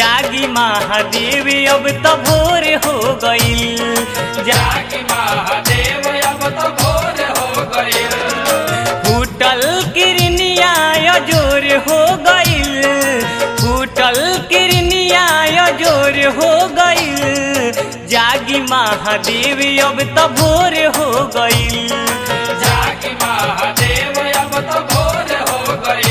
जागी महादेव अब तो भोर हो गईल जा जागी महादेव अब तो भोर हो गए फूटल किरनिया जोर हो गईल फूटल किरनिया जोर हो गईल जागी महादेव अब तो भोर हो गईल जागी महादेव अब तो भोर हो गए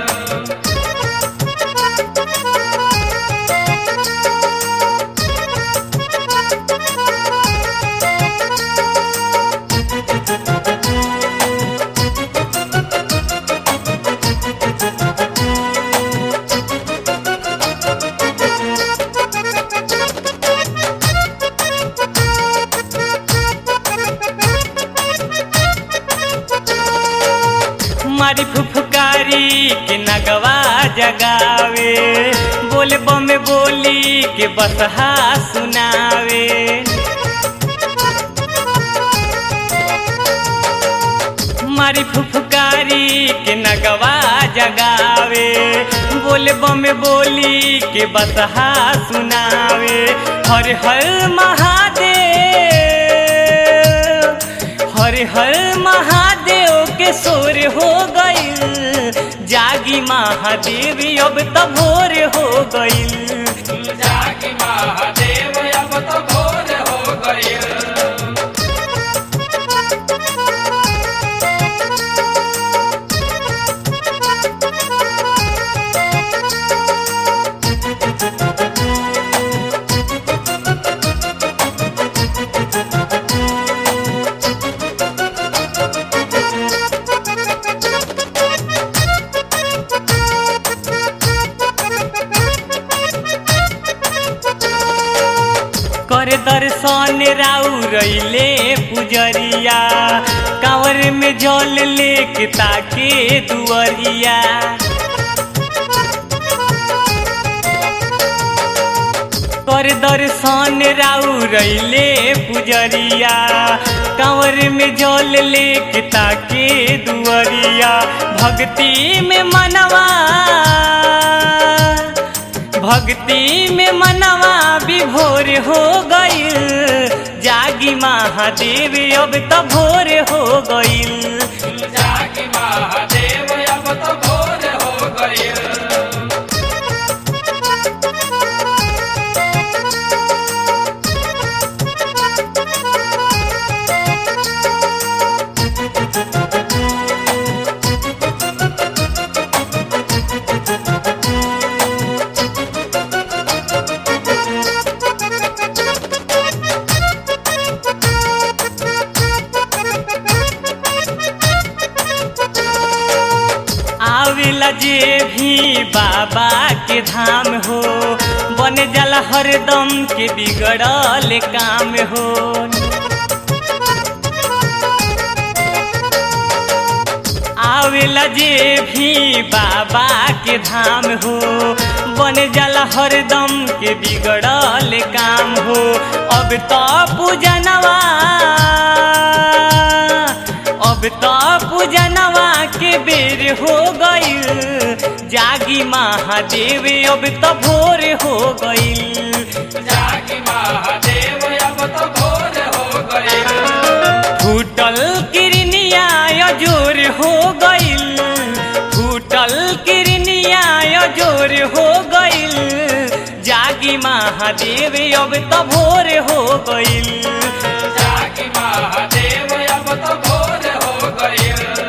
मारी फुफकारी के नगवा जगावे बोल बम बोली के बसहा सुनावे मारी फुफकारी के नगवा जगावे बोल बम बोली के बसहा सुनावे हर हर महादेव हर हर महादेव के सोर हो गईल जागी महादेव अब तो भोर हो गईल जागी महादेव अब तो भोर हो गए कर दर्शन राउ रैले पुजरिया कांवर में जल लेके ताके दुअरिया कर दर्शन राउ रैले पुजरिया कांवर में जल लेके ताके दुअरिया भक्ति में मनवा भक्ति में मनवा विभोर हो गईल जागी महादेव अब तो भोर हो गईल जागी महादेव अब तो भोर हो गए आवेला जे भी बाबा के धाम हो बन जाला हरदम के बिगड़ल काम हो आवेला जे भी बाबा के धाम हो बन जाला हरदम के बिगड़ल काम हो अब तो पूजनवा अब तो पूजनवा के बेर हो गईल जागी महादेव अब तो भोर हो गईल जागी महादेव अब तो भोर हो गए फूटल किरनिया जोर हो गईल फूटल किरनिया जोर हो गईल जागी महादेव अब तो भोर हो गईल जागी महादेव अब तो भोर हो गए